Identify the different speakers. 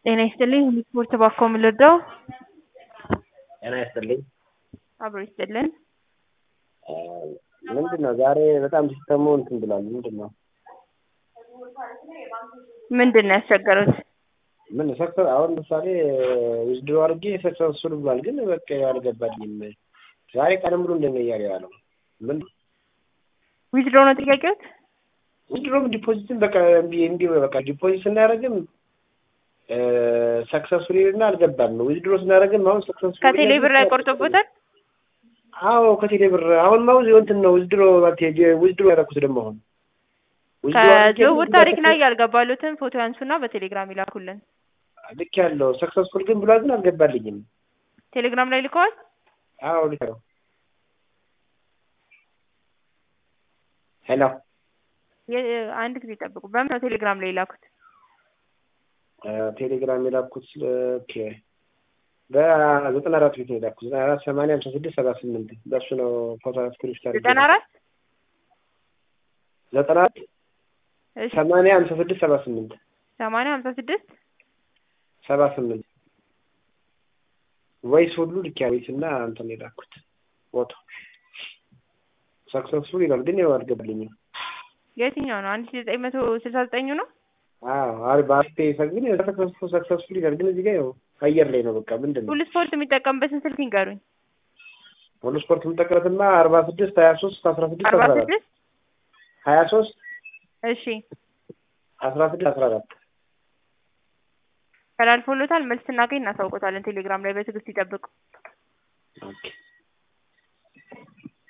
Speaker 1: ጤና ይስጥልኝ ስፖርት ባኮ የምልወደው
Speaker 2: ጤና ይስጥልኝ።
Speaker 1: አብሮ ይስጥልን።
Speaker 2: ምንድን ነው ዛሬ በጣም ሲስተሙ እንትን ብሏል። ምንድን ነው
Speaker 1: ምንድን ነው ያስቸገሩት?
Speaker 2: ምን ሰክሰስ አሁን ለምሳሌ ዊዝድሮ አድርጌ ሰክሰስፉል ብሏል፣ ግን በቃ አልገባልኝም። ዛሬ ቀን ሙሉ እንደነ እያለ ያለው ምን
Speaker 1: ዊዝድሮ ነው ጥያቄዎት?
Speaker 2: ዊዝድሮም ዲፖዚትም በቃ እምቢ እምቢ በቃ ዲፖዚት ስናደርግም ሰክሰስፉል ይልና አልገባም። ዊዝድሮ ስናደርግም አሁን ሰክሰስፉል
Speaker 1: ከቴሌ ብር ላይ ቆርጦበታል።
Speaker 2: አዎ ከቴሌ ብር አሁን ማውዝ እንትን ነው ዊዝድሮ ዊዝድሮ ያደረኩት ደግሞ አሁን
Speaker 1: ከዝውውር ታሪክ ላይ ያልገባሉትን ፎቶ ያንሱና በቴሌግራም ይላኩልን።
Speaker 2: ልክ ያለው ሰክሰስፉል ግን ብሏል፣ ግን አልገባልኝም።
Speaker 1: ቴሌግራም ላይ ልከዋል።
Speaker 2: አዎ ልክ ነው። ሄሎ
Speaker 1: አንድ ጊዜ ጠብቁ። በምን ነው ቴሌግራም ላይ የላኩት?
Speaker 2: ቴሌግራም የላኩት ኦኬ በዘጠና አራት ቤት ነው የላኩት። ዘጠና አራት ሰማንያ ሀምሳ ስድስት ሰባ ስምንት በእሱ ነው ፎቶ ስክሪፕት አድርጌ
Speaker 1: ዘጠና አራት
Speaker 2: ዘጠና አራት ሰማንያ ሀምሳ ስድስት ሰባ ስምንት
Speaker 1: ሰማንያ ሀምሳ ስድስት
Speaker 2: ሰባ ስምንት ቮይስ ሁሉ ልክ ያ ቮይስ እና እንትን የላኩት ፎቶ ሰክሰስፉል ይላል፣ ግን ያው አልገባልኝም።
Speaker 1: የትኛው ነው? አንድ ሺ ዘጠኝ መቶ ስልሳ ዘጠኙ ነው።
Speaker 2: አዎ በአስቴ ግን ሰክሰስፉል ሰክሰስፉል ይላል፣ ግን እዚህ ጋር ያው አየር ላይ ነው። በቃ ምንድን ነው
Speaker 1: ሁሉ ስፖርት የሚጠቀምበትን ስልክ ይንገሩኝ።
Speaker 2: ሁሉ ስፖርት የምጠቀምበትማ አርባ ስድስት ሀያ ሶስት አስራ ስድስት
Speaker 1: አርባ
Speaker 2: አስራ አራት
Speaker 1: ስድስት
Speaker 2: ሀያ ሶስት
Speaker 1: እሺ
Speaker 2: አስራ ስድስት አስራ አራት
Speaker 1: ተላልፎሎታል። መልስ ስናገኝ እናሳውቆታለን። ቴሌግራም ላይ በትዕግስት ይጠብቁ።
Speaker 2: ኦኬ